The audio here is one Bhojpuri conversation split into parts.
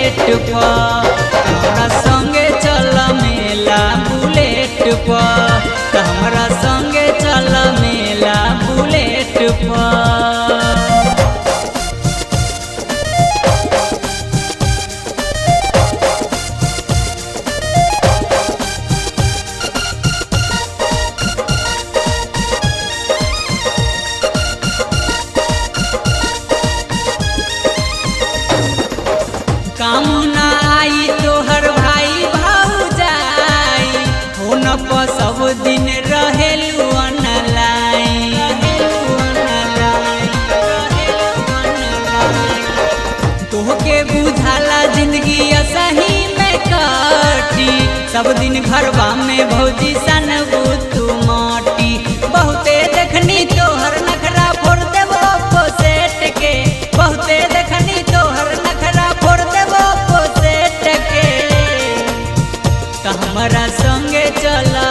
बुलेट पर हमरा संगे चल मेला बुलेट पर हमरा संगे चल मेला बुलेट पर काम ना आई तोहर भाई भाउजाई फोन पर सब दिन रहेलू ऑनलाइन तोहके बुझाला जिंदगी असही में कटी सब दिन घरवा में भौजी सन तू माटी बहुते देखनी तोहर नखरा फोड़ देबो पोसेट के बहुते देखनी तोहर नखरा फोड़ देबो पोसेट के त हमरा संगे चला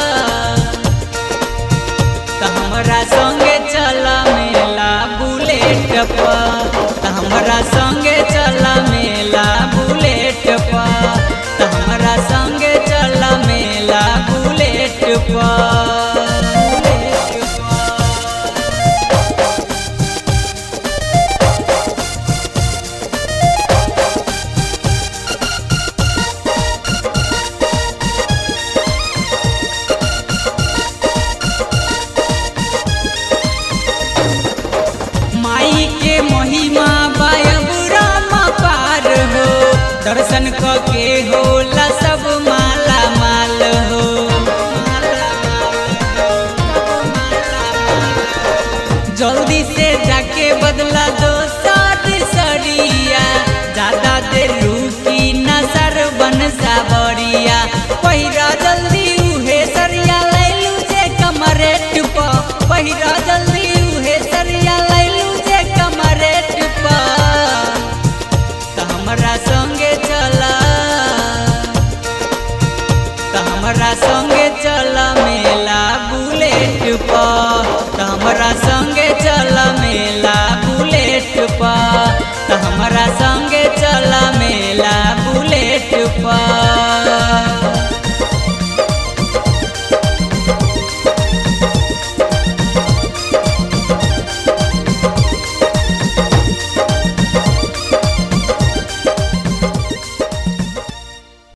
त हमरा संगे चला मेला बुलेट पर त हमरा संगे चला मेला बुलेट पर त हमरा संगे चला मेला बुलेट पर बुलेट पर माई के महिमा बायब राम पार हो दर्शन क के होला सब माला माल हो जल्दी से जाके बदला दो सारी सरिया ज्यादा देर रुकी न सरबन सावरिया पहिरा जल्दी उहे सरिया लैलू जे कमरेट प पहिरा जल्दी उहे सरिया लैलू जे कमरेट प त हमरा संगे चला त हमरा संगे चल मेला बुलेट पर त हमरा संगे चल मेला बुलेट पर त हमरा संगे चल मेला बुलेट पर